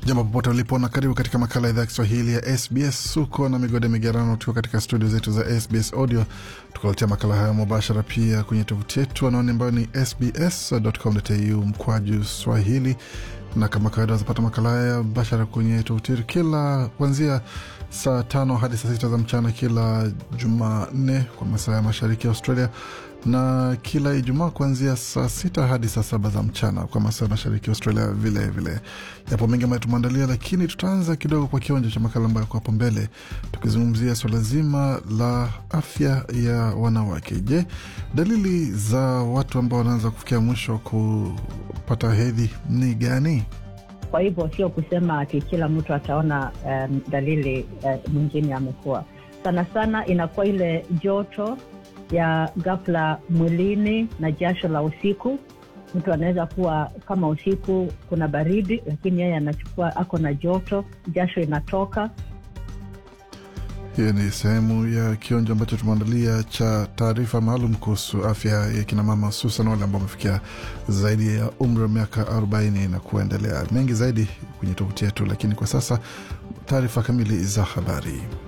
Jambo popote ulipo na karibu katika makala ya idhaa ya Kiswahili ya SBS. Suko na migode migerano, tukiwa katika studio zetu za SBS Audio, tukaletea makala haya mubashara pia kwenye tovuti yetu anaone ambayo ni sbs.com.au mkwaju swahili, na kama kawaida wazapata makala haya mubashara kwenye tovuti yetu kila kuanzia saa tano hadi saa sita za mchana kila Jumanne kwa masaa ya mashariki ya Australia na kila Ijumaa kuanzia saa sita hadi saa saba za mchana kwa masaa ya mashariki ya Australia. Vile vile yapo mengi ambayo tumeandalia, lakini tutaanza kidogo kwa kionjo cha makala ambayo kwa hapo mbele, tukizungumzia swala zima la afya ya wanawake. Je, dalili za watu ambao wanaanza kufikia mwisho kupata hedhi ni gani? Kwa hivyo sio kusema ati kila mtu ataona um, dalili uh, mwingine amekuwa. Sana sana inakuwa ile joto ya ghafla mwilini na jasho la usiku. Mtu anaweza kuwa kama usiku kuna baridi, lakini yeye anachukua ako na joto, jasho inatoka. Hiyo ni sehemu ya kionjo ambacho tumeandalia cha taarifa maalum kuhusu afya ya kinamama, hususan wale ambao wamefikia zaidi ya umri wa miaka 40 na kuendelea. Mengi zaidi kwenye tovuti yetu, lakini kwa sasa taarifa kamili za habari.